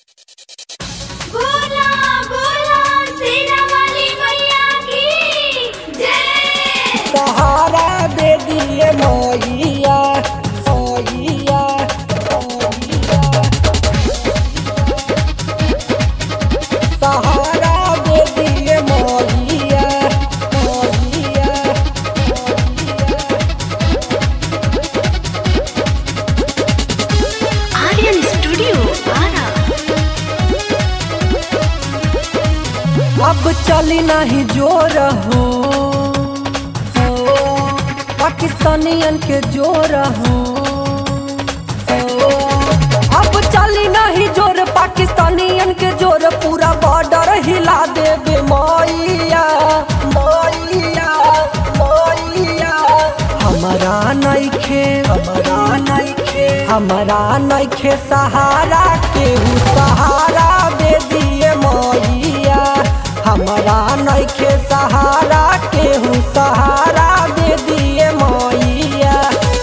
बोला बोला सेना वाली मैया की जय सहारा दे दिए मैया मैया मैया सहारा दे दिए मैया मैया आर्यन स्टूडियो आरा अब चली नहीं जोर हो पाकिस्तानियन के जोर हो अब चली नहीं जोर पाकिस्तानियन के जोर पूरा बॉर्डर हिला देबे मैया मैया मैया हमारा नइखे हमारा नइखे हमारा नइखे सहारा केहू सहारा दे दिए मैया हमारा नइखे सहारा केहू सहारा दे दिए मैया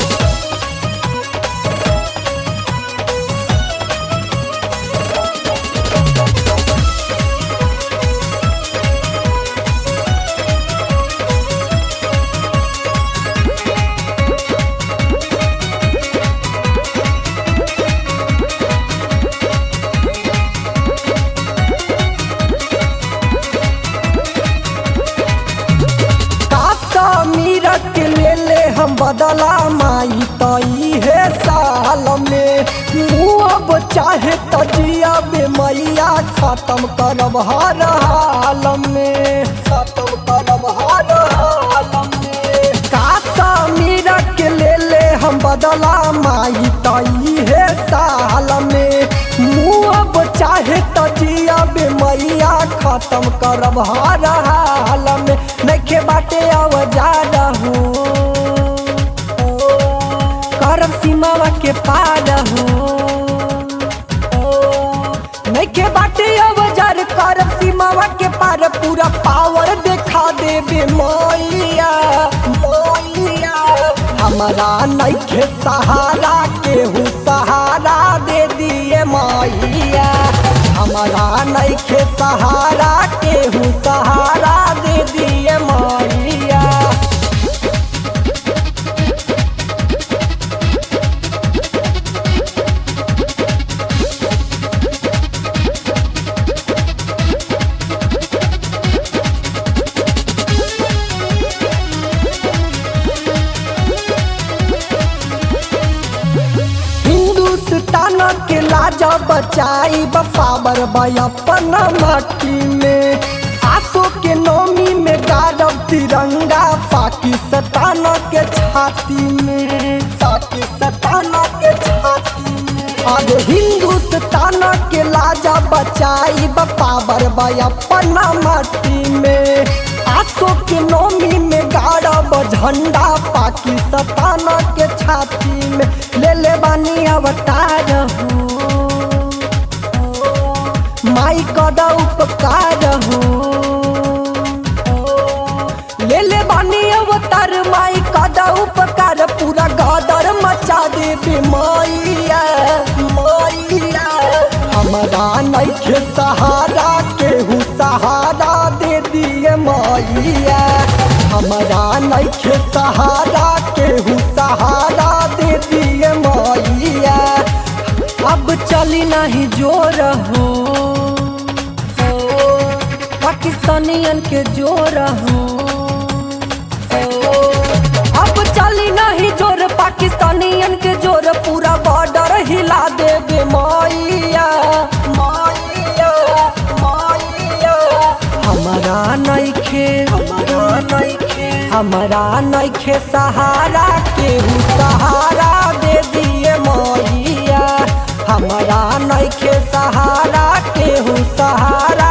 काका मीरत ले ले हम बदला माई तई है साल में मुँह अब चाहे तजिया बे मैया खत्म करब हर हाल में खत्म करब हर हाल में काका मीरत ले ले हम बदला माई तई है साल में मुँह अब चाहे तजिया बे मैया खत्म करब हर हाल में नखे बाटे अवजार हो करब सीमावा के पार हो नखे बाटे अवजार करब सीमावा के पार पूरा पावर देखा देबे मैया मैया हमारा नखे सहारा केहू सहारा दे दिए मैया हमारा नइखे सहारा केहू सहारा दे दिए मैया हिंदुस्तान के लाजा बचाई पावर अपन माटी में आसो के नौमी में गाड़ब तिरंगा पाकिस्तान के छाती में पाकिस्तान के छाती में अब हिंदुस्तान के लाजा बचाई पावर अपन माटी में आसो के नौमी में गाड़ब झंडा पाकिस्तान के छाती में ले ले बानी अवतार हो माई कदा उपकार हो ले ले बानी अवतार माई कदा उपकार पूरा गादर मचा देबे मैया मैया हमारा नइखे सहारा केहू सहारा दे दिए मैया हमारा नइखे सहारा केहू सहारा दे दिए मैया अब चली नहीं जोर हो पाकिस्तानियन के जोर हो अब चली नहीं जोर पाकिस्तानियन के जोर पूरा बॉर्डर हिला देबे मैया मैया मैया हमारा नइखे हमारा नइखे हमारा नइखे सहारा केहू सहारा दे दिए मैया हमारा नइखे सहारा केहू सहारा